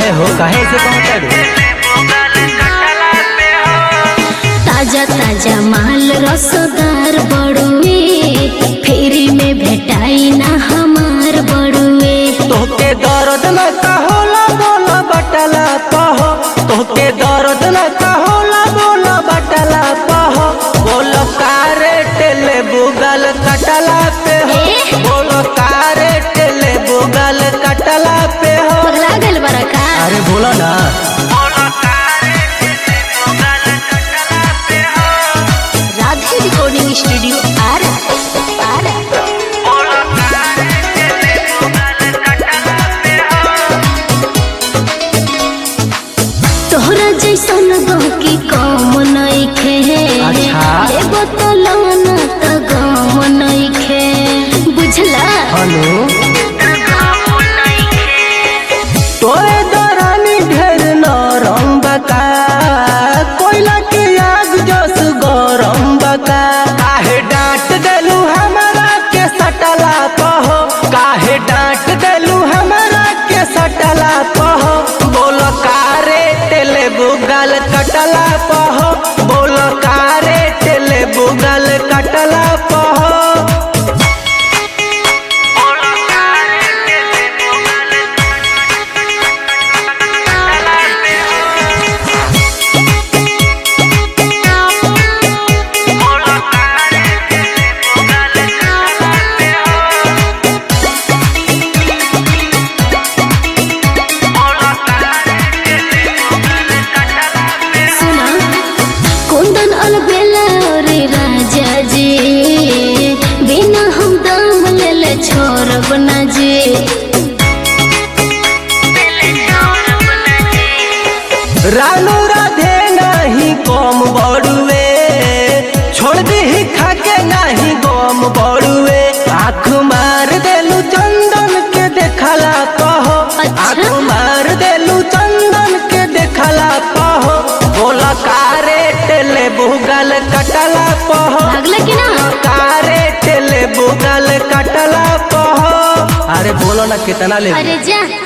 काहे हो काहे से कहता रे ताजा ताजा माल रसदार बड़ुए फेरी में भेटाई ना हमार बड़ुए तोहके दर्द न कहोला बोला बटला कहो तोहके दर्द न कहोला बोला बटला कहो बोलो कारे टेले बुगल कटला पे हो ए? बोलो कारे टेले बुगल कटला पे हो पगला गल बड़ा का अरे बोलो ना राधे रिकॉर्डिंग स्टूडियो आ रहा आ रहा तोहरा जैसन गहकी कम नइखे अच्छा। लेबो तो लाना त गम नइखे बुझला हेलो तोरे दरानी ढेर नरम बका कोयला के आग जस गरम बका काहे डांट देलू हमरा के सटला कहो काहे डांट देलू हमरा के सटला कहो बोल कारे टेले बुगल कटला पहो बोल कारे टेले बुगल कटला पहो सुना कुंदन अलबेला रे राजा जी बिना हम दाम लेले छोड़ब ना जी रानू राधे नाही कम बड़ुए छोड़ दी खाके नाही गम बड़ुए आँख मार देलू चंदन के देखला कहो अच्छा। आँख मार देलू चंदन के देखला कहो बोला कारे टेले बुगल कटला पहो भागला कि ना कारे टेले बुगल कटला पहो अरे बोलो ना कितना ले अरे जा